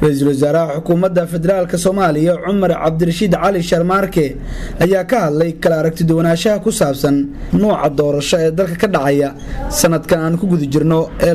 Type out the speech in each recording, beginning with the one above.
ra-iisul wasaaraha xukuumadda federaalk soomaaliya cumar cabdirashiid cali sharmaarke ayaa ka hadlay kala aragtiduwanaanshaha ku saabsan nuuca doorasho ee dalka ka dhacaya sanadkan aan ku guda jirno ee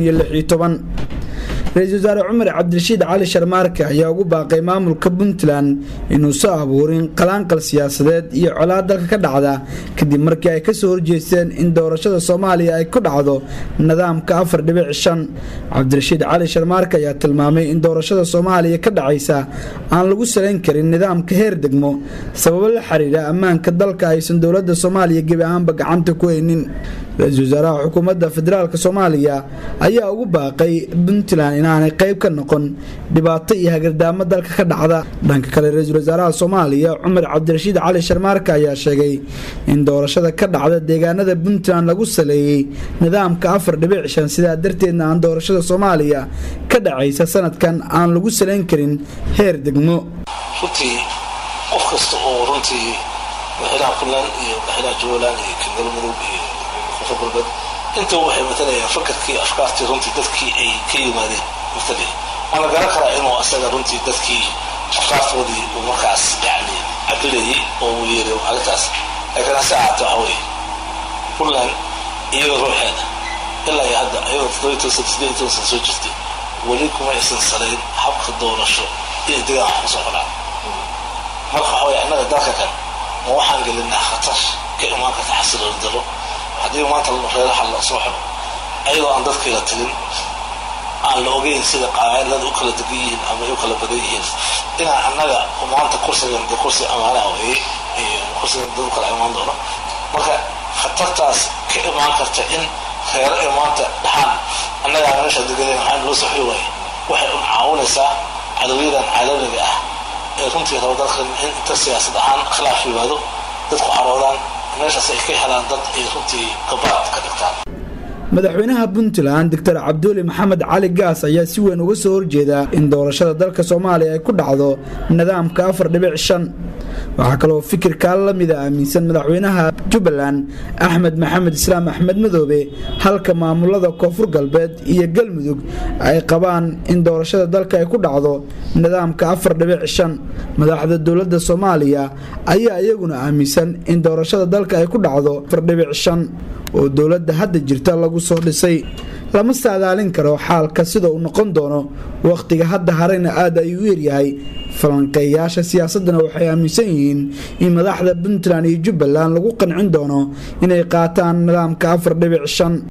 ra-iisul wasaare cumar cabdirashiid cali sharmaarke ayaa ugu baaqay maamulka puntland inuu soo abuurin qalaanqal siyaasadeed iyo colaad dalka ka dhacda kadib markii ay kasoo horjeesteen in doorashada soomaaliya ay ku dhacdo nidaamka afar dhibic shan cabdirashiid cali sharmaarke ayaa tilmaamay in doorashada soomaaliya ka dhacaysa aan lagu salayn karin nidaamka heer degmo sababo la xiriira ammaanka dalka aysan dowlada soomaaliya gebi ahaanba gacanta ku haynin ra-iisul wasaaraha xukuumadda federaalk soomaaliya ayaa ugu baaqay puntland inaanay qayb ka noqon dhibaato iyo hagardaamo dalka ka dhacda dhanka kale ra-iisul wasaaraha soomaaliya cumar cabdirashiid cali sharmaarka ayaa sheegay in doorashada ka dhacda deegaanada puntland lagu saleeyey nidaamka afar dhibic shan sidaa darteedna aan doorashada soomaaliya ka dhacaysa sanadkan aan lagu salayn karin heer degmo runtii qof kasta oo runtii madaxweynaha puntland iyo madaxweynaha jubbaland iyo galmudug iyo koonfur galbeed intaba waxay matalayaan fakarkii afkaartii runtii dadkii ay ka yimaadeen matalaya waan la garan karaa inuu asaga runtii dadkii afkaartoodii uu markaas yani cabilayay oo uu yeeray arrintaas laakiin hase ahaatee waxa weeye puntland iyada ruuxeeda ilaa iyo hadda ayadoo toddobiyi toban sana sideed toban sana soo jirtay weli kuma aysan salayn habka doorasho inay degaan wax kusoo xodhaan marka waxa weye annaga dalka kan ma waxaan gelinaa khatar ka imaan karta xasilooni daro haddii maanta reeraha la soo xiro ayadoo aan dadkayla tagin aan la ogeyn sida qabailada u kala degan yihiin ama ay u kala badan yihiin inaan annaga maanta kursigan de kursi amaanaha weeye kursigan dad u kala imaan doono marka khatartaas ka imaan karta in reero ay maanta dhaxaan annagaa meesha degaden maxaa loo soo xiri waaye waxay un caawinaysaa cadawyadan caalamiga ah ee runtii raba dalkan in inta siyaasad ahaan khilaaf yimaado dadku xaroodaan meeshaas ay ka helaan dad ay runtii gabaad ka dhigtaan madaxweynaha puntland doctor cabduuli maxamed cali gaas ayaa si weyn uga soo horjeeda in doorashada dalka soomaaliya ay ku dhacdo nidaamka afar dhibic shan waxaa kaloo fikirkaa la mida aaminsan madaxweynaha jubbaland axmed maxamed islaam axmed madoobe halka maamulada koonfur galbeed iyo galmudug ay qabaan in doorashada dalka ay ku dhacdo nidaamka afar dhibic shan madaxda dowladda soomaaliya ayaa iyaguna aaminsan in doorashada dalka ay ku dhacdo afar dhibic shan oo dowladda hadda jirta lagu soo dhisay lama saadaalin karo xaalka sida uu noqon doono wakhtiga hadda harayna aad ayuu u yaryahay falanqeeyaasha siyaasadana waxay aaminsan yihiin in madaxda puntland iyo jubbaland lagu qancin doono inay qaataan nidaamka afar dhibic shan